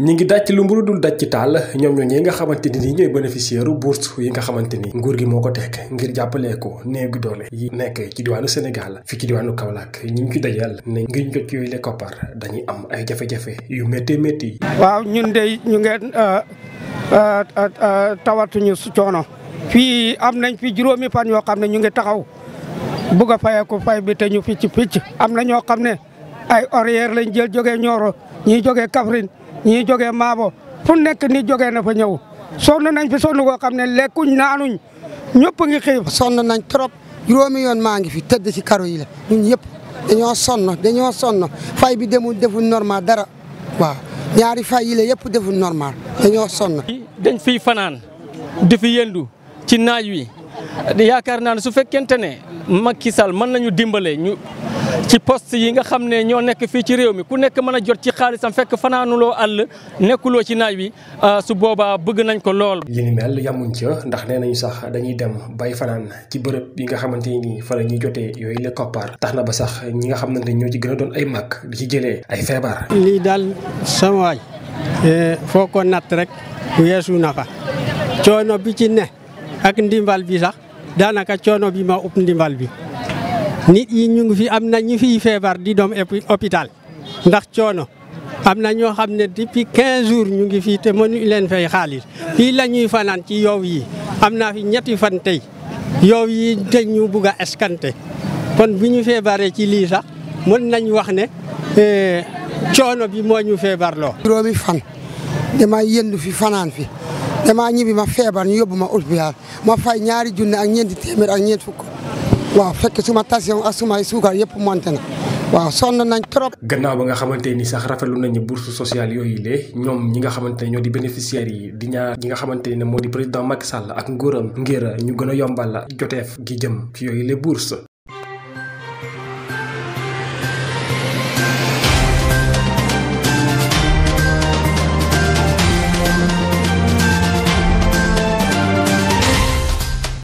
ñi ngi daj lu mburu dul daj ci taal ñoom ñoo ñi nga xamante ni ñooy bénéficiaire bourse yi nga xamante ni nguur gi moo ko teg ngir jàppalee ko néegu doole yi nekk ci diwaanu Sénégal fii ci diwaanu Kaolack ñi ngi ci dajal ne ngir ñu jot yooyu le koppar dañuy am ay jafe-jafe yu métti métti waaw ñun de ñu ngeen tawatuñu su coono fii am nañ fi juróomi fan yoo xam ne ñu ngi taxaw bugg a fayeeku fay bi te ñu picc picc am na ñoo xam ne ay horaire lañ jël jógee Nioro ñii jógee Kaffrine ñii jógee Maabo fu nekk ni jógee na fa ñëw sonn nañ fi sonn koo xam ne lekkuñ naanuñ ñëpp ngi xiif sonn nañ trop juróomi yoon maa ngi fi tëdd ci karo yi la ñun yëpp dañoo sonn dañoo sonn fay bi demul deful normal dara waaw ñaari fay yi la yëpp deful normal dañoo sonn. dañ fiy fanaan di fi yëndu ci naaj wi yaakaar naa ne su fekkente ne Macky Sall mën nañu dimbale ñu ci poste yi nga xam ne ñoo nekk fii ci réew mi ku nekk mën a jot ci xaalisam fekk fanaanuloo àll nekkuloo ci naaj wi su boobaa bëgg nañ ko lool. li ni mel yamuñ ca ndax nee nañu sax dañuy dem bay fanaan ci bërëb yi nga xamante ni fa la ñuy jotee yooyu le koppar tax na ba sax ñi nga xam ne ñoo ci gën a doon ay mag di ci jëlee ay feebar. lii daal sama waay foo ko natt rek weesu na fa coono bi ci ne ak ndimbal bi sax daanaka coono bi ma ëpp ndimbal bi. nit yi ñu ngi fi am na ñu fiy feebar di doom hôpital ndax coono am na ñoo xam ne depuis 15 jours ñu ngi fii te mënuñ leen fay xaalis fii la ñuy fanaan ci yow yi am naa fi ñetti fan tey yow yi te ñu bugg a escanté kon bu ñu feebaree ci lii sax mën nañ wax ne coono bi moo ñu feebarloo. juróomi fan dama yëndu fi fanaan fi dama ñibbi ma feebar ñu yóbbu ma hôpital ma fay ñaari junne ak ñeenti téeméer ak ñeent fukk. waaw fekk suma tension ak sumay suukar yëpp monté na waaw sonn nañ trop. gannaaw ba nga xamante ni sax rafetlu nañu bourse sociale yooyu le ñoom ñi nga xamante ne ñoo di bénéficiaires yi di ñaar ñi nga xamante ne moo di président Macky Sall ak nguuram ngir ñu gën a yombal joteef gi jëm ci yooyu le bourse